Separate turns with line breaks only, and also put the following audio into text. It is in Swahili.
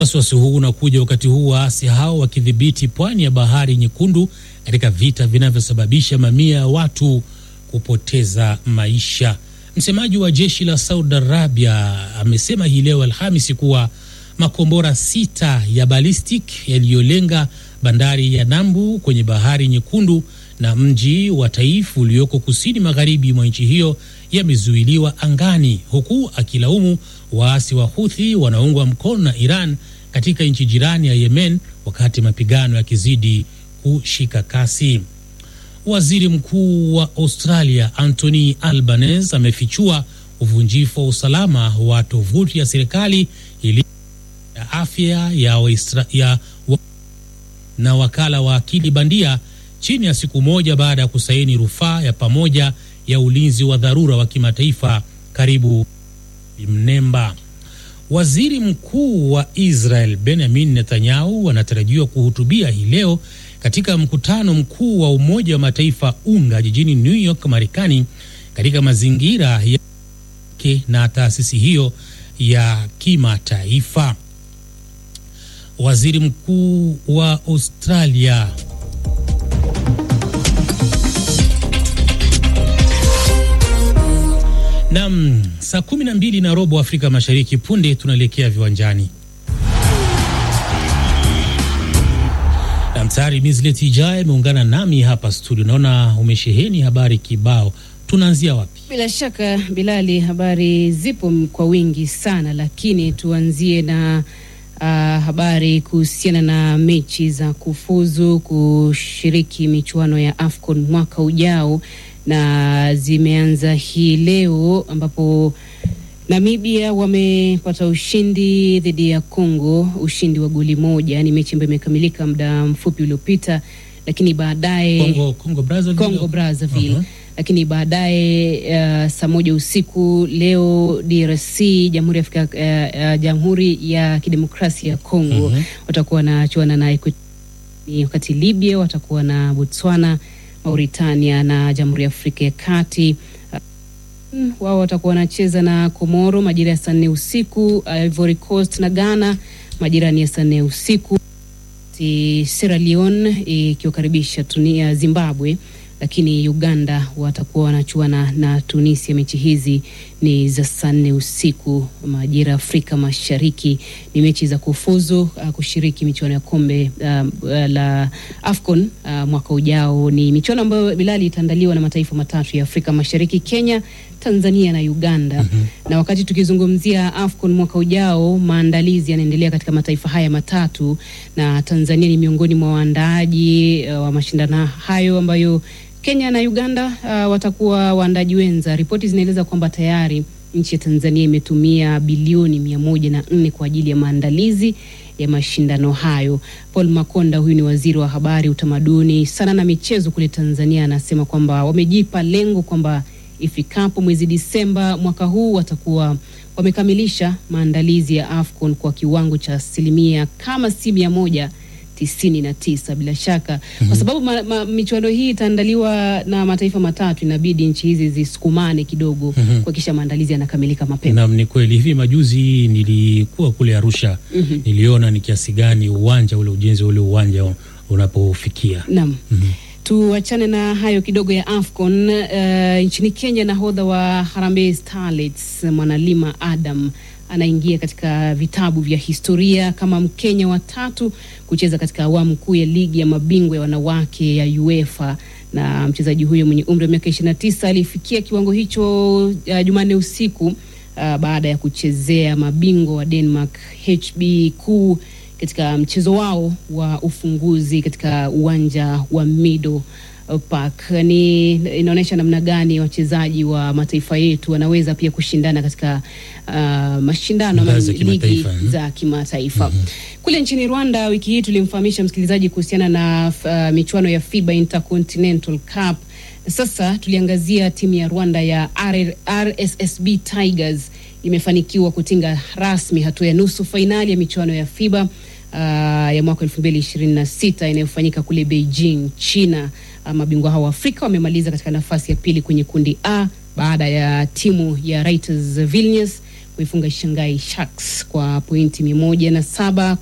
Wasiwasi huu unakuja wakati huu waasi hao wakidhibiti pwani ya bahari Nyekundu katika vita vinavyosababisha mamia ya watu kupoteza maisha. Msemaji wa jeshi la Saudi Arabia amesema hii leo Alhamisi kuwa makombora sita ya ballistic yaliyolenga bandari ya Nambu kwenye bahari Nyekundu na mji wa Taif ulioko kusini magharibi mwa nchi hiyo yamezuiliwa angani, huku akilaumu waasi wa Houthi wanaungwa mkono na Iran katika nchi jirani ya Yemen, wakati mapigano yakizidi kushika kasi. Waziri Mkuu wa Australia Anthony Albanese amefichua uvunjifu wa usalama wa tovuti ya serikali ili ya afya ya, Waisra, ya wa, na wakala wa akili bandia chini ya siku moja baada ya kusaini rufaa ya pamoja ya ulinzi wa dharura wa kimataifa karibu mnemba. Waziri Mkuu wa Israel Benjamin Netanyahu anatarajiwa kuhutubia hii leo katika mkutano mkuu wa Umoja wa Mataifa UNGA jijini New York, Marekani, katika mazingira yake na taasisi hiyo ya kimataifa. Waziri Mkuu wa Australia Nam, saa kumi na mbili na robo Afrika Mashariki. Punde tunaelekea viwanjani na mtayari Mislet Ijai ameungana nami hapa studio. Naona umesheheni habari kibao, tunaanzia wapi?
Bila shaka Bilali, habari zipo kwa wingi sana, lakini tuanzie na uh, habari kuhusiana na mechi za kufuzu kushiriki michuano ya AFCON mwaka ujao na zimeanza hii leo ambapo Namibia wamepata ushindi dhidi ya Congo, ushindi wa goli moja. Ni mechi ambayo imekamilika muda mfupi uliopita, lakini baadaye
Congo, Congo Brazzaville,
Congo Brazzaville.
Uh-huh.
Lakini baadaye uh, saa moja usiku leo DRC, Jamhuri ya Afrika uh, uh, Jamhuri ya Kidemokrasia ya Congo
Mhm.
watakuwa wanachuana na Equatorial, wakati Libya watakuwa na Botswana, Mauritania na Jamhuri ya Afrika ya Kati Mm, wao watakuwa wanacheza na Komoro majira ya saa nne usiku. Ivory Coast na Ghana majira ni ya saa nne usiku. Ti Sierra Leone ikiwakaribisha Tunia Zimbabwe, lakini Uganda watakuwa wanachuana na Tunisia. Mechi hizi ni za saa nne usiku majira ya Afrika Mashariki. Ni mechi za kufuzu uh, kushiriki michuano ya kombe uh, uh, la AFCON uh, mwaka ujao. Ni michuano ambayo Bilali itaandaliwa na mataifa matatu ya Afrika Mashariki, Kenya, Tanzania na Uganda. Na wakati tukizungumzia AFCON mwaka ujao, maandalizi yanaendelea katika mataifa haya matatu, na Tanzania ni miongoni mwa waandaaji uh, wa mashindano hayo ambayo Kenya na Uganda uh, watakuwa waandaji wenza. Ripoti zinaeleza kwamba tayari nchi ya Tanzania imetumia bilioni mia moja na nne kwa ajili ya maandalizi ya mashindano hayo. Paul Makonda, huyu ni waziri wa habari, utamaduni, sana na michezo kule Tanzania, anasema kwamba wamejipa lengo kwamba ifikapo mwezi Disemba mwaka huu watakuwa wamekamilisha maandalizi ya AFCON kwa kiwango cha asilimia kama si mia moja tisini na tisa bila shaka kwa sababu ma, ma, michuano hii itaandaliwa na mataifa matatu, inabidi nchi hizi zisukumane kidogo kuhakikisha maandalizi yanakamilika mapema.
Naam, ni kweli. Hivi majuzi nilikuwa kule Arusha, niliona ni kiasi gani uwanja ule, ujenzi wa ule uwanja unapofikia.
Naam. Tuachane na hayo kidogo ya AFCON. Uh, nchini Kenya, nahodha wa Harambee Starlets Mwanalima Adam anaingia katika vitabu vya historia kama Mkenya wa tatu kucheza katika awamu kuu ya ligi ya mabingwa ya wanawake ya UEFA na mchezaji huyo mwenye umri wa miaka 29 alifikia kiwango hicho uh, Jumanne usiku uh, baada ya kuchezea mabingwa wa Denmark HB kuu katika mchezo wao wa ufunguzi katika uwanja wa Mido Park. Ni inaonyesha namna gani wachezaji wa mataifa yetu wanaweza pia kushindana katika uh, mashindano ama
Ngazi ya
ligi
kimataifa, mhm.
za kimataifa. Kule nchini Rwanda wiki hii tulimfahamisha msikilizaji kuhusiana na uh, michuano ya FIBA Intercontinental Cup. Sasa tuliangazia timu ya Rwanda ya R RSSB Tigers imefanikiwa kutinga rasmi hatua ya nusu fainali ya michuano ya FIBA uh, ya mwaka 2026 inayofanyika kule Beijing, China. Uh, mabingwa hao wa Afrika wamemaliza katika nafasi ya pili kwenye kundi A baada ya timu ya Raiders Vilnius kuifunga Shanghai Sharks kwa pointi mia moja na saba